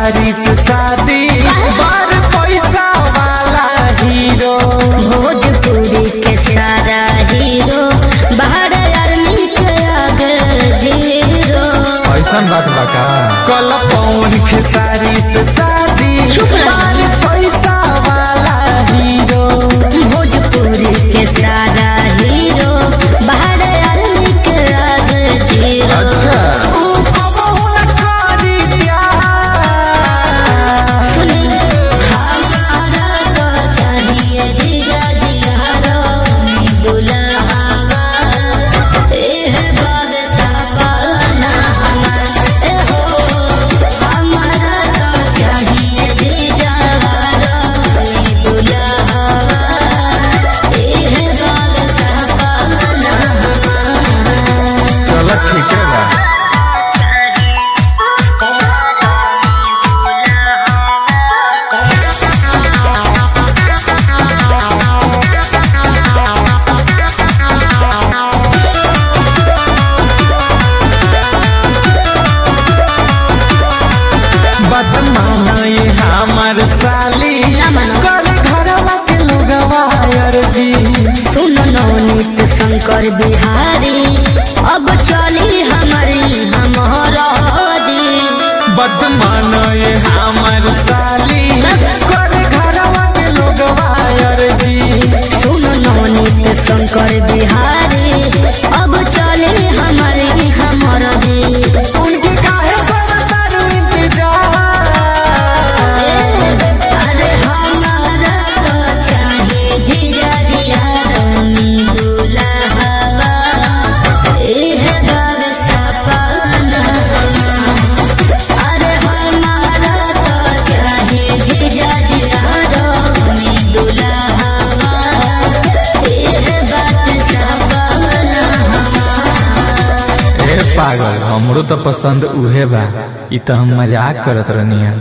खेसारी से शादी बार पैसा वाला हीरो भोजपुरी के सारा हीरो बाहर आर्मी के आगे जीरो ऐसन बात बा का कल पवन खेसारी से शादी चुप रह। बार पैसा वाला हीरो भोजपुरी के सारा हीरो बाहर आर्मी के आगे जीरो ऊ कबहू न करी प्यार। सुनी हमारा तो चाहिए जीजा जियारो दुल्हावा एह बाग साबाना हमार ए हो हमारा तो चाहिए जीजा जियारो दुल्हावा एह बाग साबाना हमार चलो ठीक है बा बदमाना ये हमर साली ना मानो। कर घरवा के लोगवा अर्जी सुन नवनीत शंकर बिहारी अब चली हमारी हमारा जी बदमाना ये हमर साली कर घरवा के लोगवा अर्जी सुन नवनीत शंकर बिहारी अब चली हमारी हमारा जी उनके काहे करतारू इंतजार अरे हमारा तो चाहिए जीजा जिया रानी दुल्हावा एह बार सपना अरे हमारा तो चाहिए जीजा जिया रानी दुल्हावा एह बात सपना ए पागल हमरो तो पसंद उहे बा ई तो हम मजाक करत रहनी है